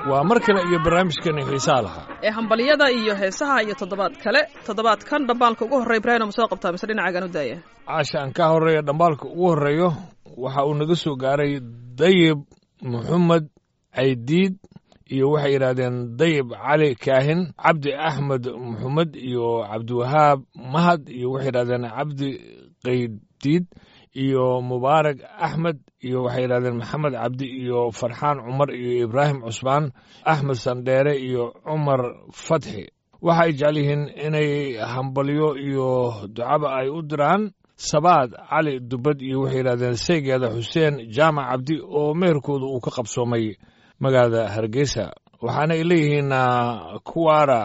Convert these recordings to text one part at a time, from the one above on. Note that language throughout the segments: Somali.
waa mar kale iyo barnaamijkeena xiisaha lahaa ee hambalyada iyo heesaha iyo toddobaad kale toddobaadkan dhambaalka ugu horreya ibraahim ma soo qabtaa mise dhinacaagan u daaya caasha aan ka horeeya dhambaalka ugu horreeyo waxa uu naga soo gaaray dayib maxamed caydiid iyo waxay yidhaahdeen dayib cali kaahin cabdi axmed maxamed iyo cabdiwahaab mahad iyo waxay yidhahdeen cabdi qaydiid iyo mubaarak axmed iyo waxay yidhahdeen maxamed cabdi iyo farxaan cumar iyo ibraahim cusmaan axmed sandheere iyo cumar fatxi waxa ay jecel yihiin inay hambalyo iyo ducaba ay u diraan sabaad cali dubad iyo waxay yidhahdeen saygeeda xuseen jaamac cabdi oo meherkooda uu ka qabsoomay magaalada hargeysa waxaana ay leeyihiin kuwaara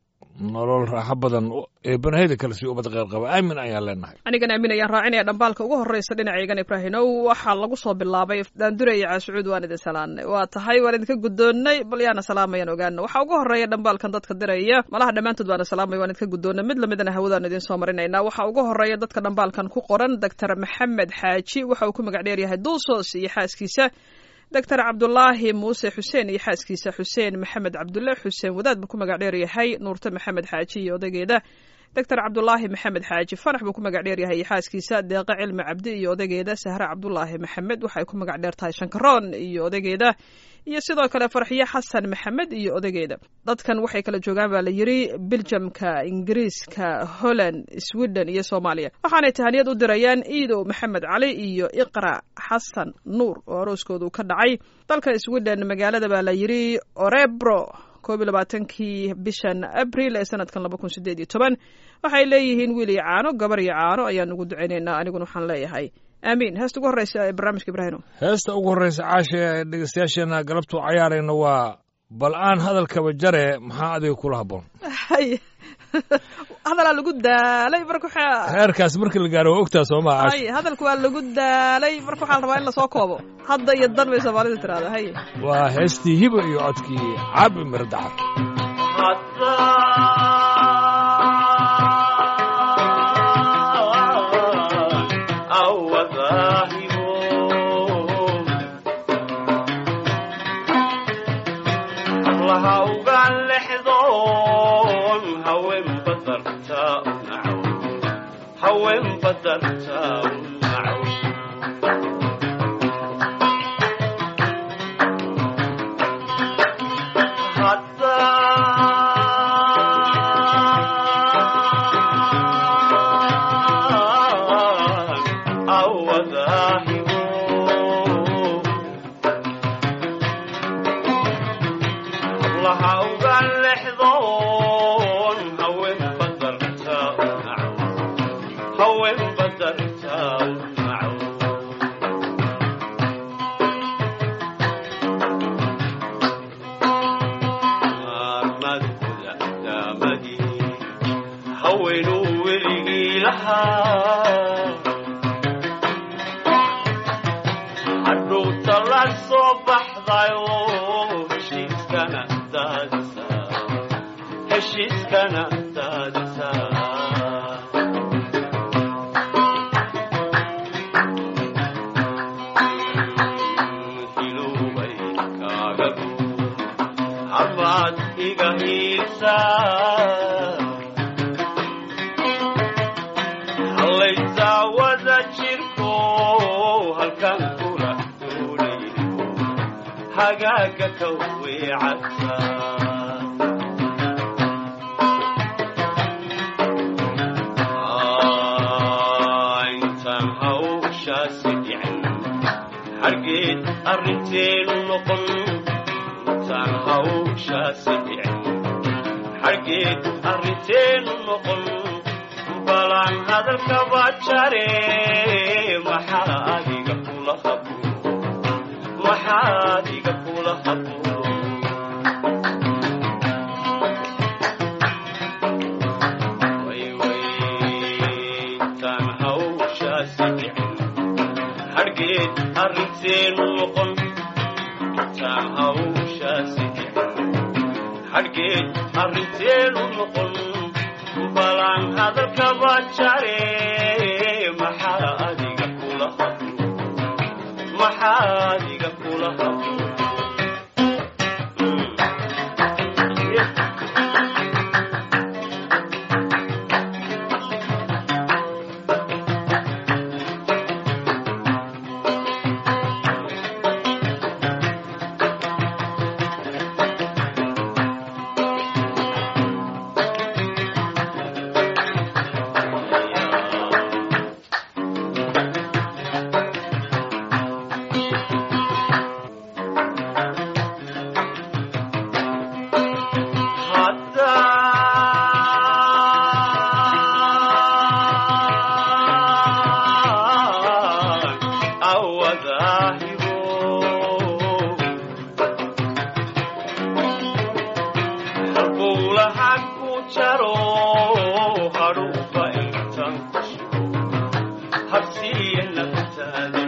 nolol raaxo badan ee banaheda kale si ubad qeyr qaba aamin ayaan leenahay anigan aamin ayaan raacinaya dhambaalka ugu horreysa dhinacaygan ibraahimow waxaa lagu soo bilaabay daanduraya caasucuud waan idin salaanay waa tahay waan idinka guddoonnay bal yaana salaamayaan ogaana waxaa ugu horreeya dhambaalkan dadka diraya malaha dhammaantood baana salaamaya waan idinka guddoonnay mid lamidana hawadaan idiin soo marinaynaa waxaa ugu horreeya dadka dhambaalkan ku qoran doctor maxamed xaaji waxa uu ku magac dheeryahay duusos iyo xaaskiisa doctor cabdulaahi muuse xuseen iyo xaaskiisa xuseen maxamed cabdulle xuseen wadaad buu ku magac dheer yahay nuurte maxamed xaaji iyo odageeda doctor cabdulaahi maxamed xaaji farax buu ku magac dheer yahay iyo xaaskiisa deeqe cilmi cabdi iyo odageeda sahre cabdulaahi maxamed waxay ku magac dheer tahay shankaroon iyo odageeda iyo sidoo kale farxiye xasan maxamed iyo odageeda dadkan waxay kala joogaan baa la yidhi biljamka ingiriiska holland sweden iyo soomaaliya waxaanay tahaniyad u dirayaan iidow maxamed cali iyo iqra xasan nuur oo arooskoodu ka dhacay dalka sweden magaalada baa la yidhi orebro koob iyo labaatankii bishan abril ee sanadkan laba kun sideed iyo toban waxay leeyihiin wiil iyo caano gabar iyo caano ayaan ugu ducaynaynaa aniguna waxaan leeyahay aamiin heesta ugu horreysa ee barnaamijka ibraahino heesta ugu horreysa caasha ee dhegeystayaasheena galabtuu cayaarayna waa bal aan hadalkaba jare maxaa adiga kula habboon hadalaa lagu daalay marka heerkaas markii la gaaro waa ogtaa soo maa hay hadalku waa lagu daalay marka waxaa la rabaa in lasoo koobo hadda iyo dan bay soomaalida tiraahda hay waa heestii hiba iyo codkii caabi mirdacar jaro hadhuuba intan ku shigo habsiiya naftaada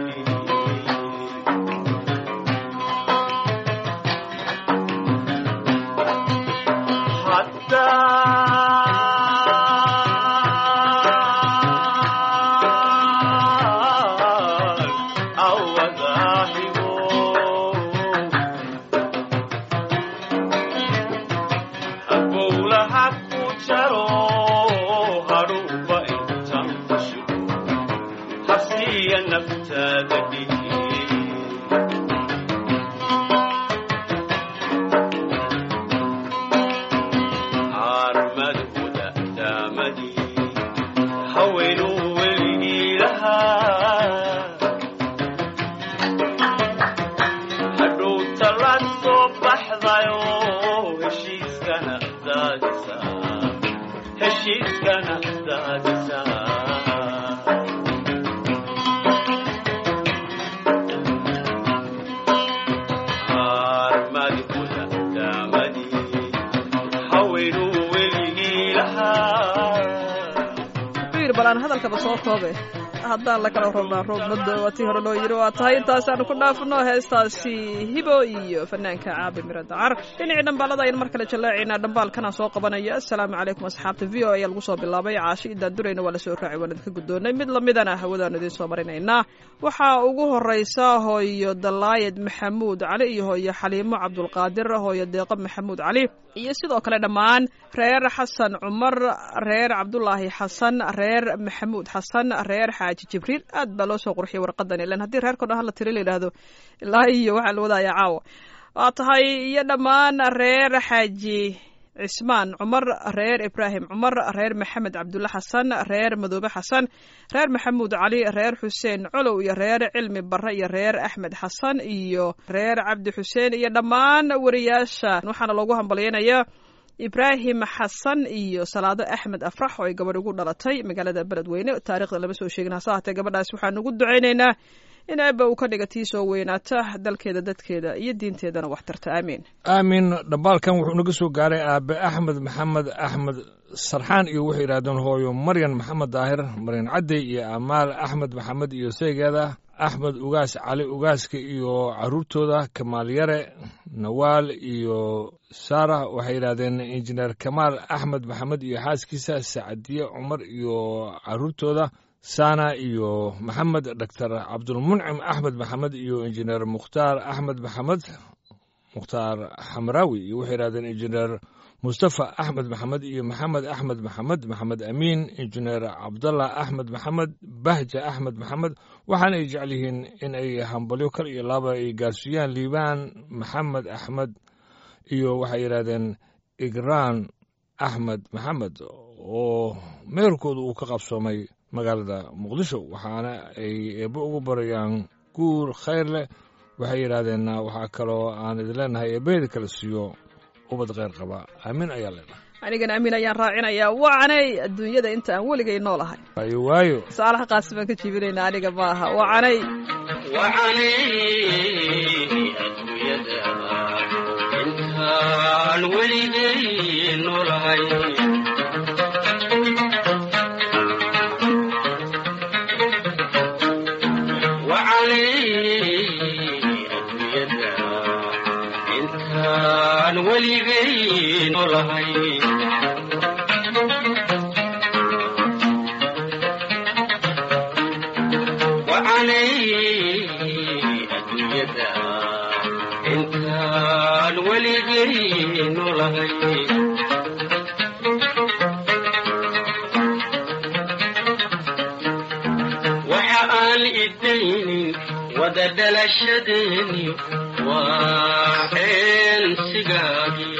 haweenuu weligii lahaa hadhowta la soo baxdayo heshiiskana daadisa heshiiskana daadisa armadi kuda daamadii haweenuu weligii lahaa yiri bal aan hadalkaba soo koobe haddaan la kala robnaa roob maddo waa tii hore loo yiri waa tahay intaasaanu ku dhaafno heestaasi hibo iyo fanaanka caabi miro dacar dhinacii dhambaalada ayaan mar kale jallaacaynaa dhambaalkanaan soo qabanaya assalaamu calaykum asxaabta v o ayaa lagu soo bilaabay caashi idaan durayna waa lasoo raacay waan idinka guddoonnay mid lamidana hawadaanu idiin soo marinaynaa waxaa ugu horeysa hooyo dalaayad maxamuud cali iyo hooyo xaliimo cabdulqaadir hooyo deeqo maxamuud cali iyo sidoo kale dhammaan reer xasan cumar reer cabdulaahi xasan reer maxamuud xasan reer xaaji jibriil aad baa loo soo qurxiyay warqadan ilan haddii reerkao dhan hala tiri la yidhaahdo ilaa iyo waxaa la wadaaya caawa waa tahay iyo dhammaan reer xaaji cismaan cumar reer ibraahim cumar reer maxamed cabdulle xasan reer madoobe xasan reer maxamuud cali reer xuseen colow iyo reer cilmi barre iyo reer axmed xasan iyo reer cabdi xuseen iyo dhammaan wariyaasha waxaana loogu hambalyaynaya ibraahim xasan iyo salaado axmed afrax oo ay gabadh ugu dhalatay magaalada beledweyne taarikhda lama soo sheegin hase haatee gabadhaas waxaan ugu ducaynaynaa in eebba uu ka dhiga tii soo weynaata dalkeeda dadkeeda iyo diinteedana wax tarta aamiin aamin dhambaalkan wuxuu naga soo gaaray aabe axmed maxamed axmed sarxaan iyo waxay yidhahdeen hooyo maryan maxamed daahir maryan cadey iyo amaal axmed maxamed iyo seegeeda axmed ugaas cali ugaaska iyo caruurtooda kamaal yare nawaal iyo saara waxay yidhahdeen injineer kamaal axmed maxamed iyo xaaskiisa sacadiye cumar iyo caruurtooda sana iyo maxamed doctor cabdulmuncim axmed maxamed iyo injineer mukhtaar axmed maxamed mukhtaar xamraawi iyo waxay yidhahdeen injineer mustafa axmed maxamed iyo maxamed axmed maxamed maxamed amiin injineer cabdallah axmed maxamed bahja axmed maxamed waxaana ay jecel yihiin in ay hambalyo kal iyo laaba ay gaarsiiyaan liibaan maxamed axmed iyo waxay yidhahdeen igraan axmed maxamed oo meerkooda uu ka qabsoomay magaalada muqdisho waxaana ay eebbo ugu barayaan guur khayr leh waxay yidhaahdeen waxaa kaloo aan idin leenahay eebbaheeda kala siiyo ubad kheyr qaba aamin ayaa leenahay anigana amiin ayaan raacinayaa wacanay adduunyada inta aan weligay noolahay waayo waayo saalaha qaasi baan ka jiibinaynaa aniga ma aha wacanay wacanay adduunyada intaan weligay noolahay wacanay adduunyada intaan weligay noolahay wacanay adduunyada intaan weligay noolahay waxa aan idaynin wada dhalashadeeni waa ceensigaagi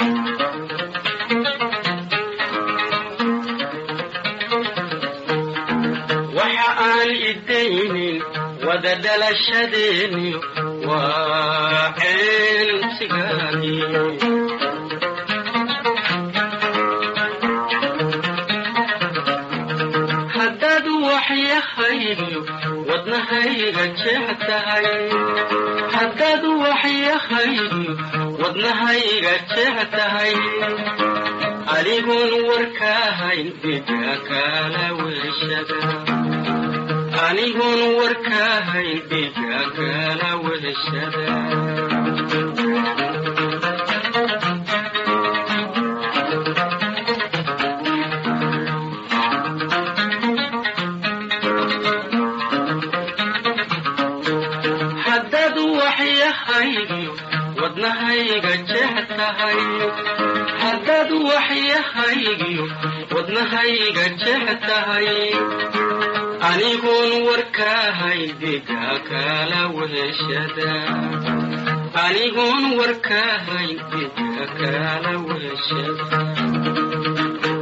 waxa aan idaynin wada dhalashadeeni waa ceensigaagi haddaad waxyahaydo wadnahayga jeex tahay haddaad waxyahaydo wadnahayga jeex tahay anigun warkaahayn dhiga kala weshada anigun warkaahayn dhiga kala weshada haddaad waxyahaygiyo wadnahayga jeex tahay haddaad waxyahaygiyo wadnahayga jeex tahay anigun warkaahayn dhiga kala weshada anigun warkaahayn dhiga kala weshada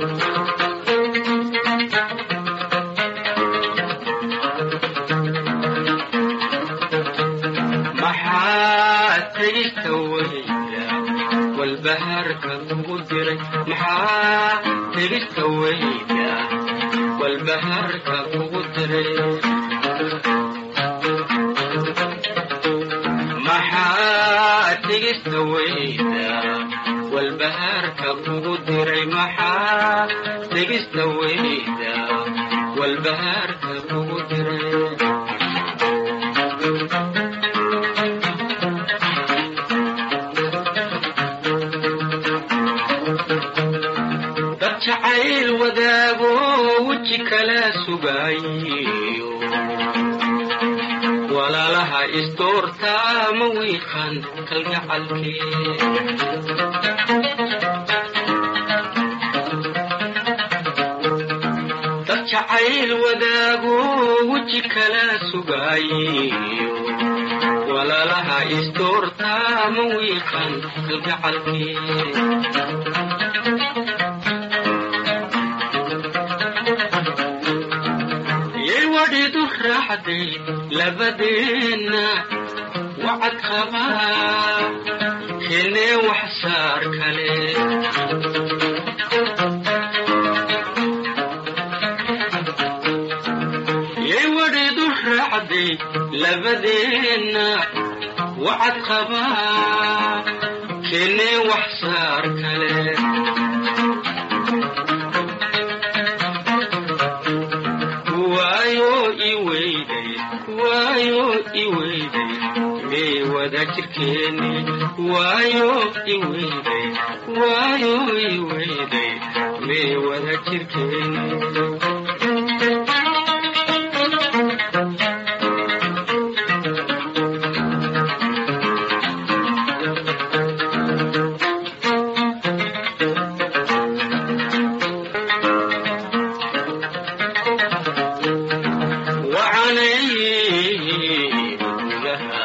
maxaa tegista weyda walbahaarka kugu diray maxaa tegista weyda walbahaarka kugu diray maxaa tegista weyda walbahaarka kugu diray maxaa tegista weyda walbahaarka kugu diray dad jacayl wadaago weji kala sugaayo walaalaha isdoortaa ma wiiqan kalgacalkee dad jacayl wadaago weji kala sugaayo walaalaha isdoortaa ma wiiqan kalgacalkee yay wadhidu raacday labadeenna wacad qabaa keenee wax saar kale yay wadhidu raacday labadeenna wacad qabaa keenee wax saar kale waayo iweyday waayo iweyday mee wada jirkeeni waayo iweyday waayo iweyday mee wada jirkeeni wacanay gudaha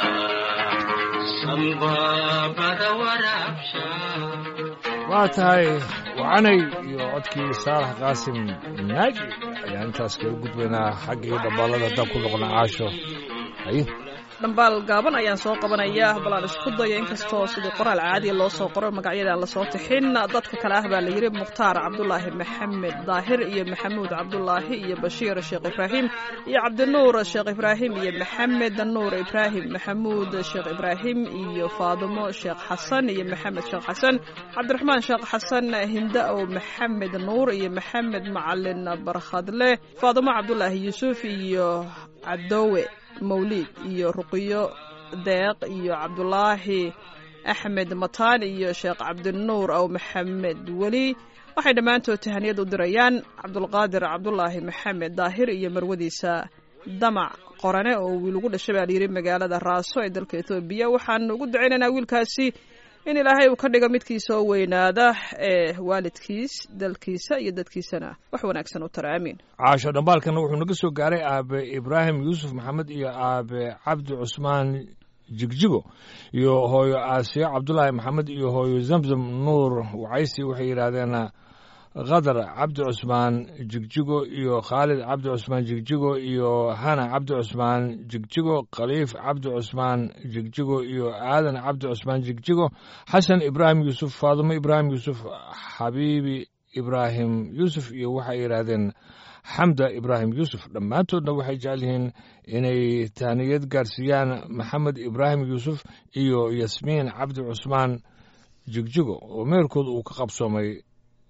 sambaabada waraabsha waa tahay wacanay iyo codkii saalax qaasim naaji ayaan intaas kaga gudbaynaa xaggii dhambaalada haddaan ku noqona caasho haye dhambaal gaaban ayaan soo qabanaya bal aan isku dayo inkastoo sidii qoraal caadiya loo soo qoro magacyada aan lasoo tixin dadka kale ah baa la yidhi mukhtaar cabdulaahi maxamed daahir iyo maxamuud cabdulaahi iyo bashiir sheekh ibraahim iyo cabdinuur sheekh ibraahim iyo maxamed nuur ibraahim maxamuud sheekh ibraahim iyo faadimo sheekh xasan iyo maxamed sheekh xasan cabdiraxmaan sheekh xasan hinda-ow maxamed nuur iyo maxamed macalin barkhadle faadimo cabdulaahi yuusuf iyo cadowe mawliid iyo ruqiyo deeq iyo cabdulaahi axmed mataan iyo sheekh cabdinuur ow maxamed weli waxay dhammaantood tahaniyad u dirayaan cabdulqaadir cabdulaahi maxamed daahir iyo marwadiisa damac qorane oo wiil ugu dhashay baa layidhi magaalada raaso ee dalka etoobiya waxaan ugu ducaynaynaa wiilkaasi in ilaahay uu ka dhigo midkiisa oo weynaada ee waalidkiis dalkiisa iyo dadkiisana wax wanaagsan u tara aamiin caasho dhambaalkana wuxuu naga soo gaaray aabe ibraahim yuusuf maxamed iyo aabe cabdi cusmaan jigjigo iyo hooyo aasiyo cabdulaahi maxamed iyo hooyo zamzam nuur wacaysi waxay yidhaahdeen khadar cabdi cusmaan jigjigo iyo khaalid cabdi cusmaan jigjigo iyo hana cabdi cusmaan jigjigo khaliif cabdi cusmaan jigjigo iyo aadan cabdi cusmaan jigjigo xasan ibraahim yuusuf faadimo ibraahim yuusuf xabiibi ibraahim yuusuf iyo waxay yidhaahdeen xamda ibraahim yuusuf dhammaantoodna waxay jecel yihiin inay tahniyad gaarsiiyaan maxamed ibraahim yuusuf iyo yasmiin cabdi cusmaan jigjigo oo meerkooda uu ka qabsoomay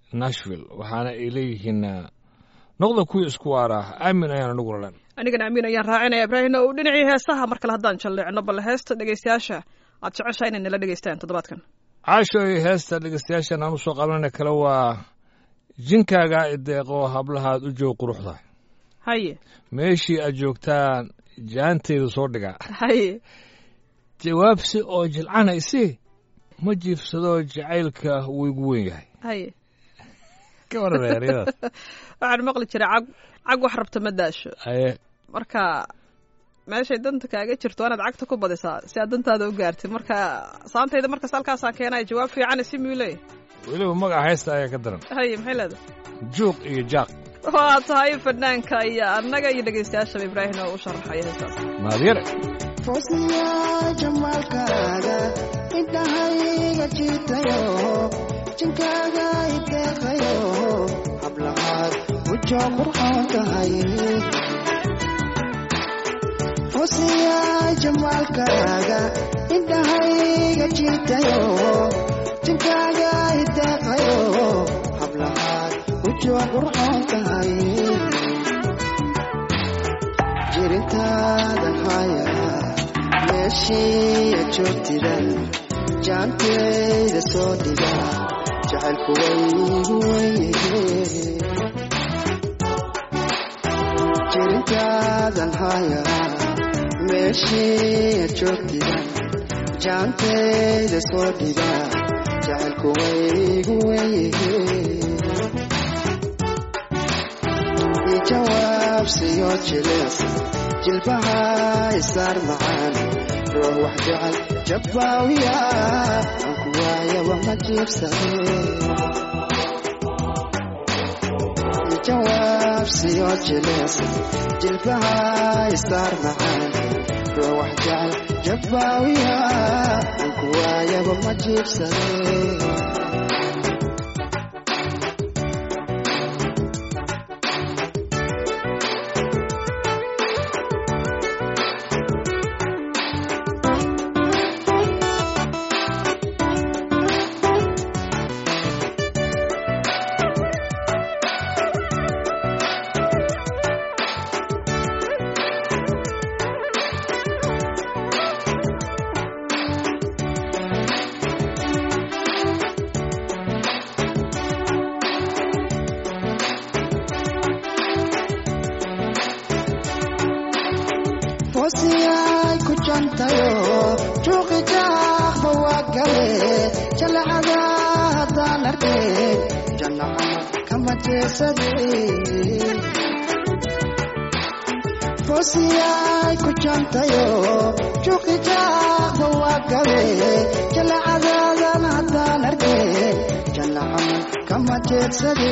nashville waxaana ay leeyihiin noqda kuwii isku waara aamin ayaan anagu ralan anigana amiin ayaan raacinaya ibraahimna uu dhinacii heesaha mar kale haddaan jalleecno bal heesta dhegaystayaasha aad jeceshaha inay nala dhegaystaan toddobaadkan caasho iyo heesta dhegeystayaashan aan usoo qabanana kale waa jinkaaga ideeqoo hablahaad u joog quruxda haye meeshii aad joogtaan jaanteedu soo dhigaa haye jawaabsi oo jilcanaysi ma jiifsadoo jacaylka wuu igu weyn yahay haye ka waran eryadaas waxaan maqli jiray cag cag wax rabta ma daasho aye marka meeshay danta kaaga jirto waa inaad cagta ku badisaa si aad dantaada u gaartid marka saantayda markas halkaasaan keenaya jawaab fiican si muu leeyahy weliba magaca haysta ayaa ka daran haye maxay leedahay juuq iyo jaaq waa tahay fanaanka iyo annaga iyo dhegaystayaashaba ibraahim oo u sharaxaya heestaas maadyare foosiya jamaalkaaga indhahayga jiitayo jinkaaga ideeqayo hablahaad ujo qurxoon tahay foosiya jamaalkaaga indhahayga jiitayo jinkaaga ideeqayo hablahaad ujo qurxoon tahay jirintaada haya meeshii joogtidan jaanteyda soo dhiga jacaylku waygu weye jirintaadan haya meeshii joogtidan jaanteyda soo dhiga jacaylku waygu weye jawaabsiyo jileesa jilbaha isaar macaan ruux wax jecel jabbaawiya aan ku waayaba ma jiibsade jawaabsiyo jileesa jilbaha isaar macaan ruux wax jecel jabbaawiya aan ku waayaba ma jiibsade foosiyay ku jantayo juuqi jaaqba waa gale jalacada haddaan arkeen jannacama kama jeesade foosiyay ku jantayo juuqi jaaqba waa gale jalacadaadan haddaan arkeen jannacama kama jeedsade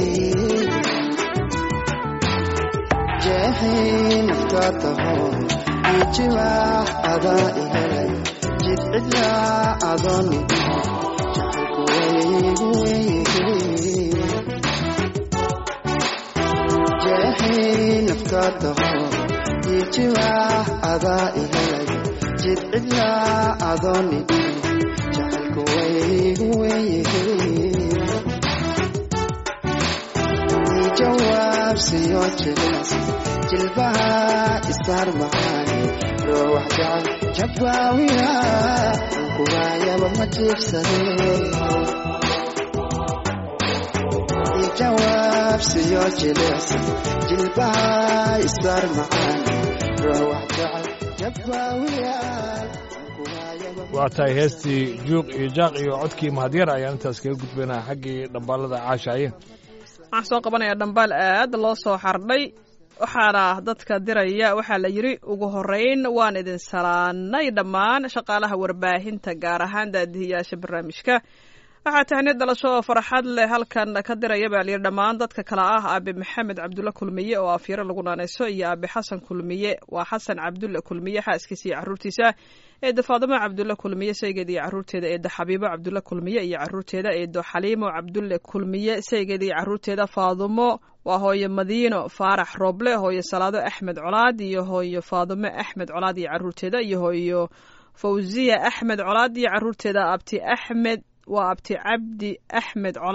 jeexii naftaa taho ijiwaax adaa ihelay jid cidlaa adooni jacaylku waygu weye jeexii naftaa taho ijiwaax adaa ihelay jid cidlaa adooni jacaylku waygu weye jawaabsiyo jilees jilbaha isaar macaani ruux jecel jabbaawiya aan ku waayaba ma jiibsade jawaabsiyo jilees jilbaha isaar macaani ruux jecel jabbaawiya aan ku waayaba ma waa tahay heestii juuq iyo jaaq iyo codkii mahadyar ayaan intaas kaga gudbaynaa xaggii dhambaalada caashaaye waxaan soo qabanayaa dhambaal aad loo soo xardhay waxaana dadka diraya waxaa la yidhi ugu horreyn waan idin salaanay dhammaan shaqaalaha warbaahinta gaar ahaan daadihiyaasha barnaamijka waxaa tahni dhalasho oo farxad leh halkan ka diraya baa layidhi dhammaan dadka kale ah aabe maxamed cabdulle kulmiye oo afyaro lagu naanayso iyo aabe xasan kulmiye waa xasan cabdulle kulmiye xaaskiisa iyo carruurtiisa eedda faadimo cabdulle kulmiye saygeeda iyo carruurteeda eedda xabiibo cabdulle kulmiye iyo carruurteeda eeddo xaliimo cabdulle kulmiye saygeeda iyo carruurteeda faadumo waa hooyo madiino faarax rooble hooyo salaado axmed colaad iyo hooyo faadumo axmed colaad iyo carruurteeda iyo hooyo fawziya axmed colaad iyo carruurteeda abti axmed waa abti cabdi axmed colaad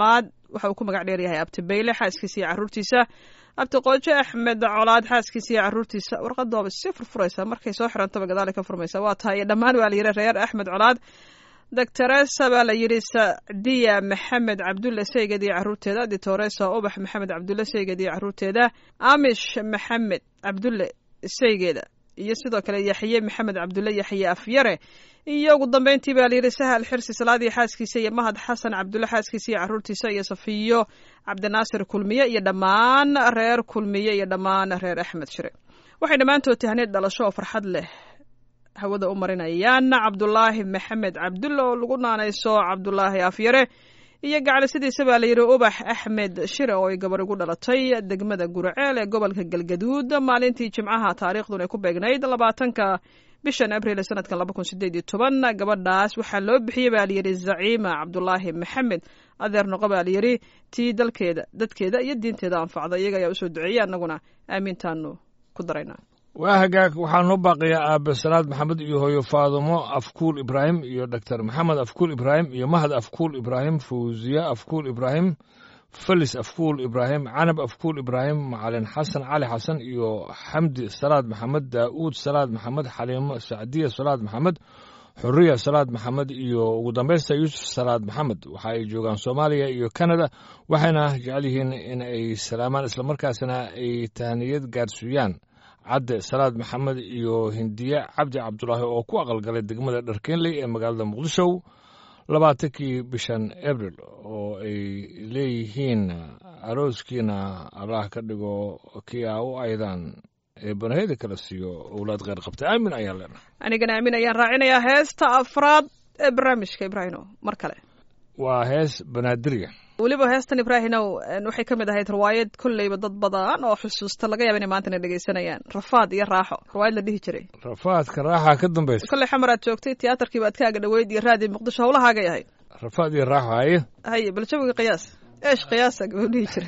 waxa uu ku magac dheer yahay abti bayle xaaskiisa iyo carruurtiisa abti qoojo axmed colaad xaaskiisa iyo carruurtiisa warqadooba si furfuraysa markay soo xirantaba gadaale ka furmaysa waa tahay iyo dhammaan waa la yidhi reer axmed colaad doctoresa baa la yidhi sacdiya maxamed cabdulle seyged iyo carruurteeda ditoresa ubax maxamed cabdulle seyged iyo carruurteeda amish maxamed cabdulle seygeeda iyo sidoo kale yaxye maxamed cabdulle yaxye afyare iyo ugu dambeyntii baa layidhi sahal xirsi salaadii xaaskiisa iyo mahad xasan cabdulle xaaskiisa iyo carruurtiisa iyo safiyo cabdinaasir kulmiye iyo dhammaan reer kulmiye iyo dhammaan reer axmed shire waxay dhammaantood tahneed dhalasho oo farxad leh hawada u marinayaan cabdulaahi maxamed cabdulle oo lagu naanayso cabdulaahi afyare iyo gacalisidiisa baa layidhi ubax axmed shire oo ay gabar ugu dhalatay degmada guraceel ee gobolka galgaduud maalintii jimcaha taariikhdun ay ku beegnayd labaatanka bishan abriil sanadkan laba kun sideed iyo toban gabadhaas waxaa loo bixiyey baa layidhi zaciima cabdulaahi maxamed adeer noqo baa layidhi tii dalkeeda dadkeeda iyo diinteeda anfacda iyaga ayaa usoo duceeyey annaguna aamiintaanu ku daraynaa waa hagaag waxaa noo baaqiyaa aabe salaad maxamed iyo hooyo faadumo afkuul ibraahim iyo doctor maxamed afkuul ibraahim iyo mahad afkuul ibraahim fawziya afkuul ibraahim felis afkuul ibraahim canab afkuul ibraahim macalin xasan cali xasan iyo xamdi salaad maxamed daa'uud salaad maxamed xaliimo sacdiya salaad maxamed xuriya salaad maxamed iyo ugu dambaysta yuusuf salaad maxamed waxa ay joogaan soomaaliya iyo kanada waxayna jecel yihiin in ay salaamaan islamarkaasna ay tahniyad gaarsiiyaan cadde salaad maxamed iyo hindiye cabdi cabdulaahi oo ku aqalgalay degmada dharkeenley ee magaalada muqdisho labaatankii bishan abril oo ay leeyihiin arooskiina allah ka dhigo kii aa u aydaan ee banaheda kala siiyo owlaad kheyr qabta aamin ayaan leenahay anigana aamin ayaan raacinayaa heesta afraad ee barnaamijka ibraahino mar kale waa hees banaadirya weliba heestan ibraahinow waxay ka mid ahayd riwaayad kolleyba dad badan oo xusuusta laga yaaba inay maantana dhegeysanayaan rafaad iyo raaxo riwaayad la dhihi jiray rafaadka raaxa ka dambaysa kolley xamar aad joogtay tiyaatarkiiba aad kaaga dhaweyd iyo raadiyo muqdisho howlahaagay ahayd rafaad iyo raaxo haye haye bal jawiga qiyaas eesh qiyaasa gabuu dhihi jiray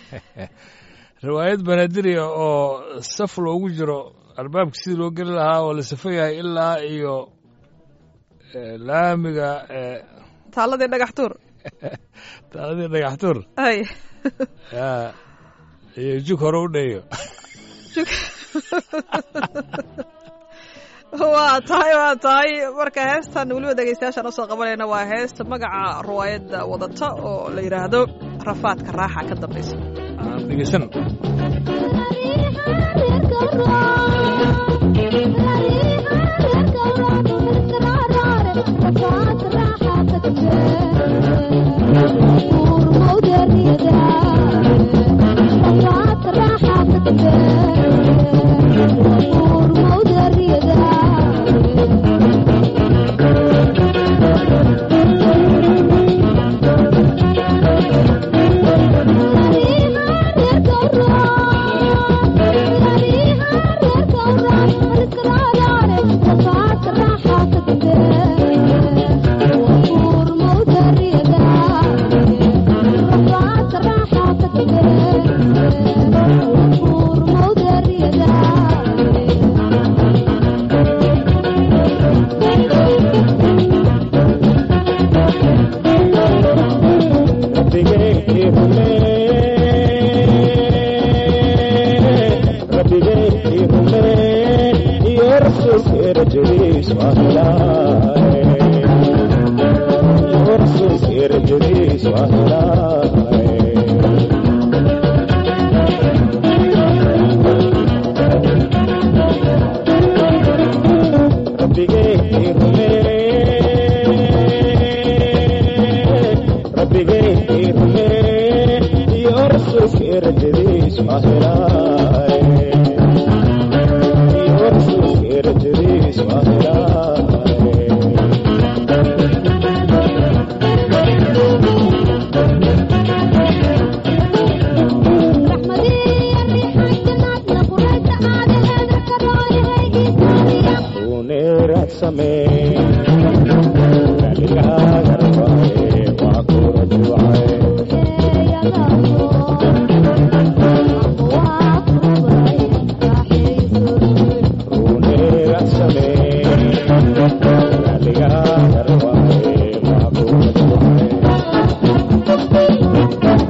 riwaayad banaadirya oo saf loogu jiro albaabka sidii loo geli lahaa oo la safo yahay ilaa iyo laamiga taaladii dhagax tuur taaladii dhagax tuur hay ya iyo jug hore u dheeyo waa tahay waa tahay marka heestan weliba dhegeystayaashaan usoo qabanayna waa heesta magaca riwaayadda wadata oo la yidhaahdo rafaadka raaxa ka dambaysa aan dhegeysan Thank you.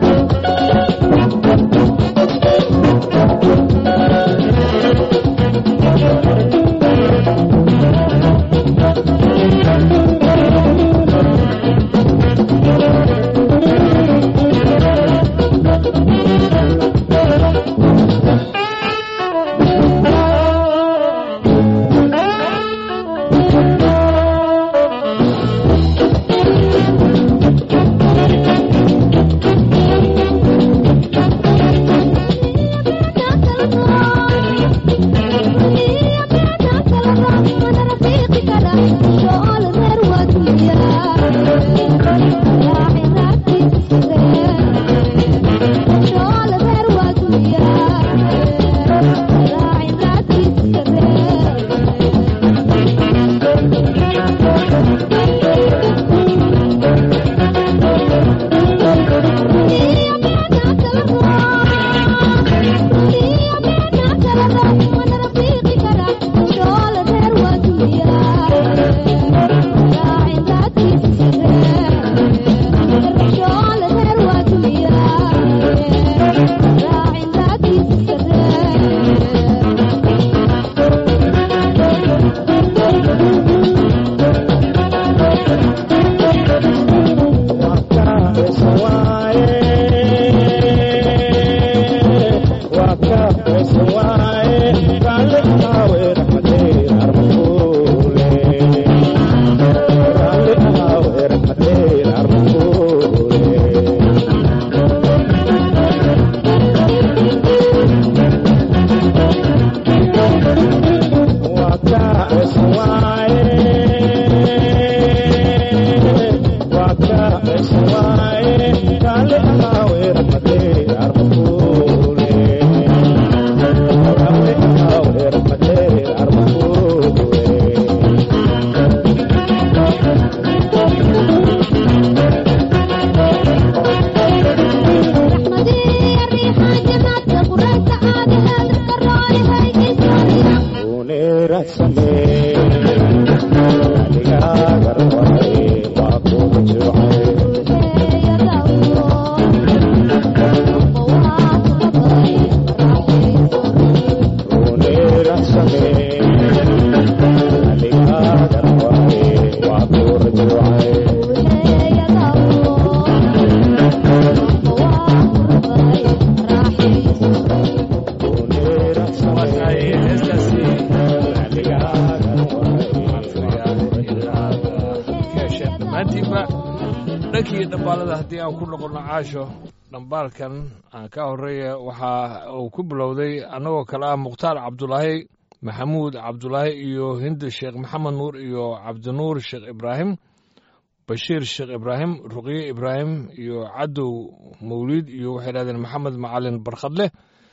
dhambaalada haddii aan ku noqonno caasho dhambaalkan aan ka horreeya waxa uu ku bilowday annagoo kale ah mukhtaar cabdulaahi maxamuud cabdulaahi iyo hindi sheekh maxamed nuur iyo cabdinuur sheekh ibraahim bashiir sheekh ibraahim ruqye ibraahim iyo cadow mawliid iyo waxay dhahdeen maxamed macalin barkhadleh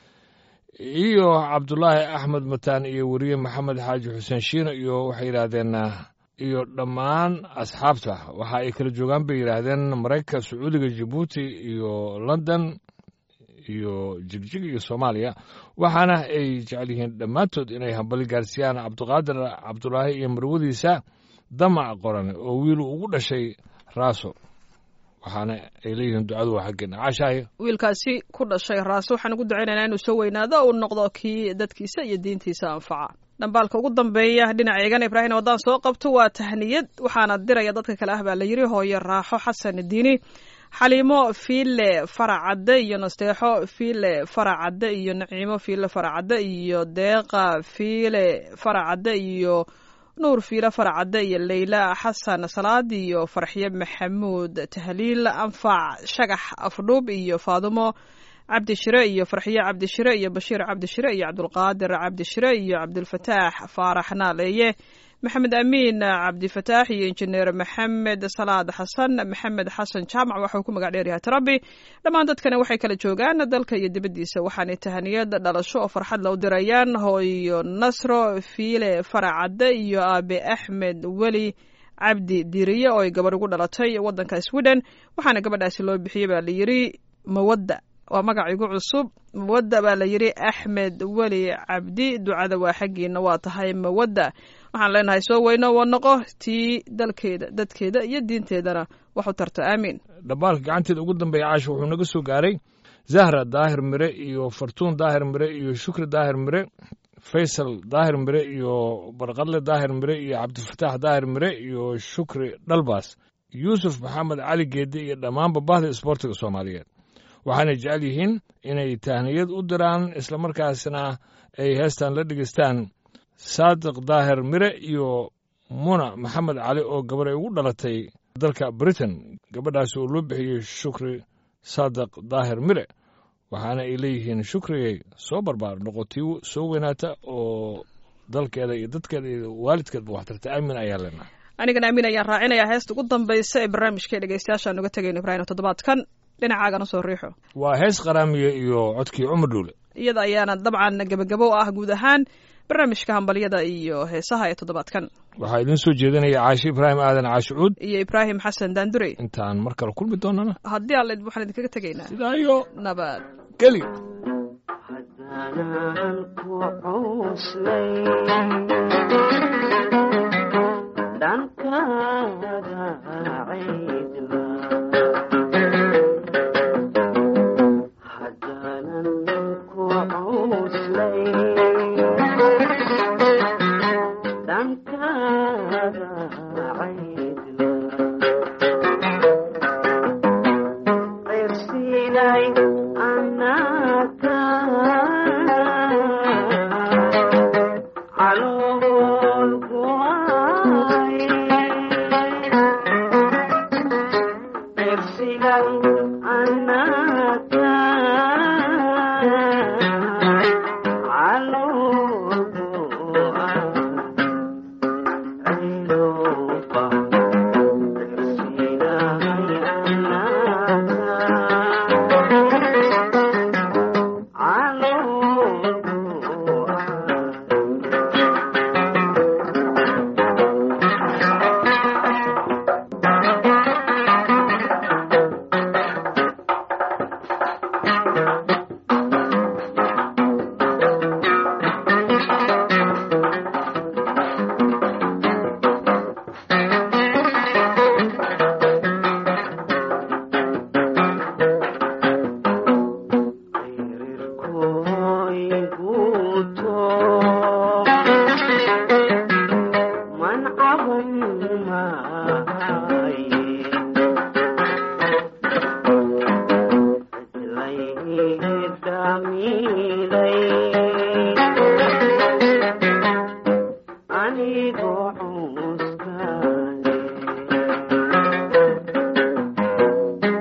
iyo cabdulaahi axmed mataan iyo weriye maxamed xaaji xuseen shiino iyo waxay yidhaahdeen iyo dhammaan asxaabta waxa ay kala joogaan bay yidhaahdeen maraykanka sacuudiga jabuuti iyo london iyo jigjig iyo soomaaliya waxaana ay jecel yihiin dhammaantood inay hambali gaarsiiyaan cabdiqaadir cabdulaahi iyo marwadiisa damac qoran oo wiilu ugu dhashay raaso waxaana ay leeyihiin ducadu waa xaggeena caashaayo wiilkaasi ku dhashay raase waxaan ugu ducaynaynaa inuu soo weynaado uu noqdo kii dadkiisa iyo diintiisa anfaca dhambaalka ugu dambeeya dhinaca eegan ibraahim waddaan soo qabto waa tahniyad waxaana diraya dadka kale ah baa la yidhi hooyo raaxo xasan diini xaliimo fiile faracadde iyo nasteexo fiile faracadde iyo naciimo fiile faracadde iyo deeqa fiile faracadde iyo nuur fiile faracadde iyo leyla xasan salaad iyo farxye maxamuud tahliil anfac shagax afdhuub iyo faadumo cabdishire iyo farxiye cabdishire iyo bashiir cabdishire iyo cabdulqaadir cabdishire iyo cabdulfataax faarax naaleeye maxamed amiin cabdifataax iyo injineer maxamed salaad xasan maxamed xasan jaamac waxauu ku magac dheeryahay tarabi dhammaan dadkani waxay kala joogaan dalka iyo dibaddiisa waxaanay tahaniyad dhalasho oo farxad la u dirayaan hooyo nasro fiile faracadde iyo aabe axmed weli cabdi diriye oo ay gabadh ugu dhalatay waddanka sweden waxaana gabadhaasi loo bixiyey baa layidhi mawadda waa magac igu cusub mawadda baa la yidhi axmed weli cabdi ducada waa xaggiina waa tahay mawadda waxaan leenahay soo weyno waa noqo tii dalkeeda dadkeeda iyo diinteedana wax u tarto aamiin dhambaalka gacanteeda ugu dambeeya caasha wuxuu naga soo gaaray zahra daahir mire iyo fartuun daahir mire iyo shukri daahir mire faysal daahir mire iyo barqadle daahir mire iyo cabdifataax daahir mire iyo shukri dhalbaas yuusuf maxamed cali geedde iyo dhammaanba bahda isboortiga soomaaliyeed waxaanay jecel yihiin inay tahniyad u diraan islamarkaasna ay heestan la dhegeystaan saadiq daahir mire iyo muna maxamed cali oo gabar ay ugu dhalatay dalka britain gabadhaasi oo loo bixiyey shukri saadiq daahir mire waxaana ay leeyihiin shukrigay soo barbaar noqotii soo weynaata oo dalkeeda iyo dadkeeda iyo waalidkeedba waxtarta aamin ayaa leenaha anigana amiin ayaan raacinayaa heesta ugu dambaysa ee barnaamijka dhegeystayaashaan uga tegayno ibraahim toddobaadkan dhinacaagan usoo riixo waa hees qaraamiye iyo codkii cumar dhuule iyada ayaana dabcan gebagabo ah guud ahaan barnaamijka hambalyada iyo heesaha ee toddobaadkan waxaa idiin soo jeedinaya caashi ibraahim aadan caashicuud iyo ibraahim xasan daandurey intaan mar kale kulmi doonana haddii alle waxaan idinkaga tegaynaa sidaa iyo nabad geli haddaanan ku cuslay dhankaaga caydla haddaanan ku cuslay dhankaaga caydla cirsinay anaka calool kuay cirsinay anaka calool kuay ciloba Anigoo cuskaaday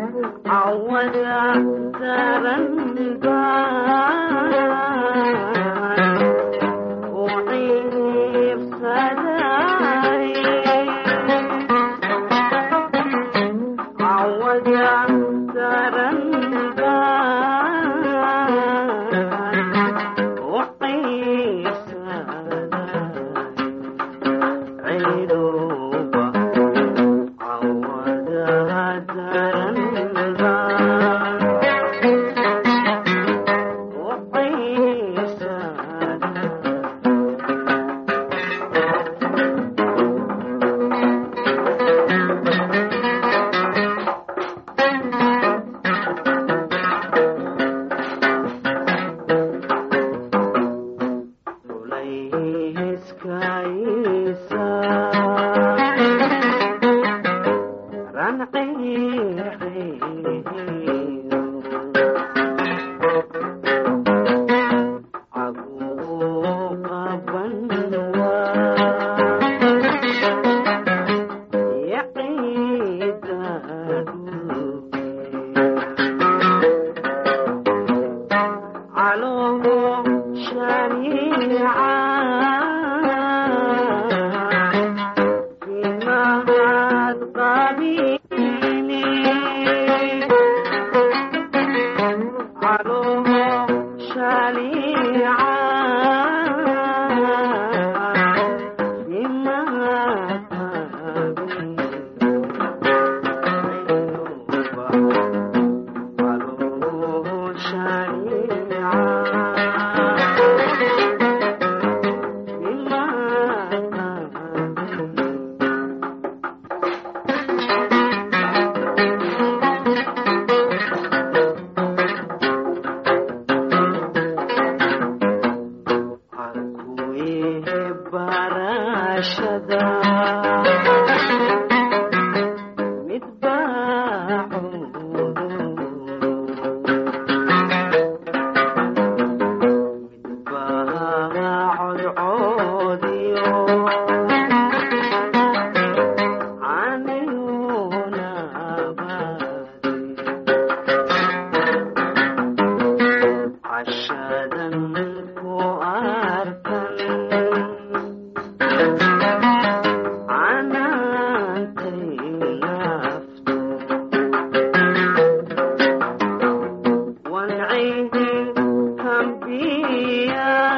Yeah.